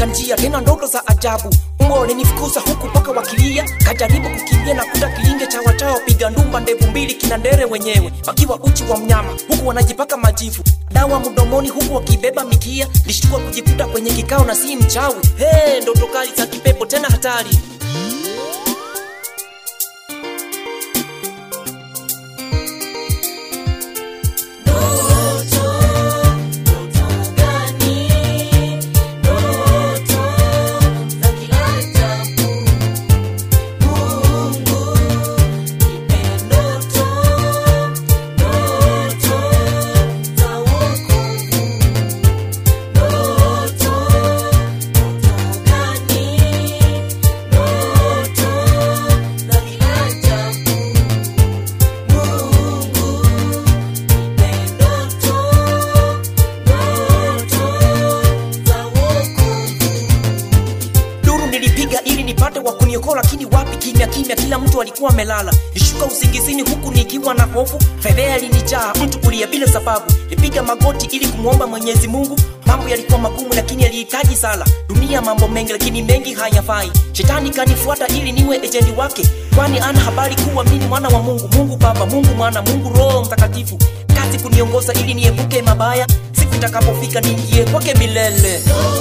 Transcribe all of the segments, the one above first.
katika njia tena ndoto za ajabu umbo walinifukuza huku mpaka wakilia kajaribu kukimbia na kuta kilinge cha wachao piga ndumba ndevu mbili kina ndere wenyewe wakiwa uchi wa mnyama huku wanajipaka majivu dawa mdomoni huku wakibeba mikia lishtua kujikuta kwenye kikao na si mchawi hey, ndoto kali za kipepo tena hatari duru nilipiga ili nipate wa kuniokoa lakini wapi kimya kimya kila mtu alikuwa amelala nishuka usingizini huku nikiwa na hofu fedhea ilinijaa mtu kulia bila sababu nipiga magoti ili kumwomba mwenyezi mungu mambo yalikuwa magumu lakini yalihitaji sala dunia mambo mengi lakini mengi hayafai shetani kanifuata ili niwe ejendi wake kwani ana habari kuwa mimi ni mwana wa mungu mungu baba mungu mwana mungu roho mtakatifu kazi kuniongoza ili niepuke mabaya siku itakapofika niingie kwake milele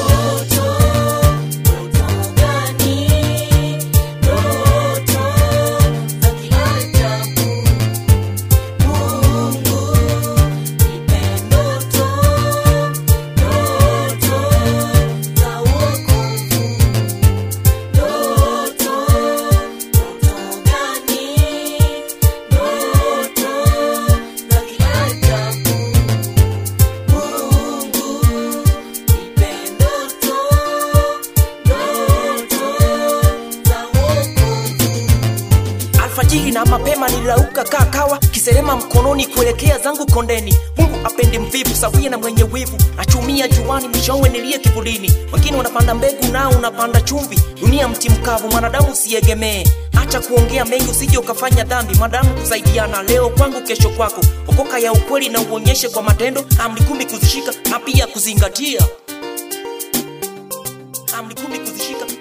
alfajiri na mapema nilirauka kaa kawa kiserema mkononi kuelekea zangu kondeni mungu apende mvivu sawia na mwenye wivu nachumia juani mwishowe nilie kivulini wengine wanapanda mbegu nao unapanda chumvi dunia mti mkavu mwanadamu usiegemee acha kuongea mengi usije ukafanya dhambi madamu kusaidiana leo kwangu kesho kwako okoka ya ukweli na uonyeshe kwa matendo amri kumi kuzishika na pia kuzingatia amri kumi kuzishika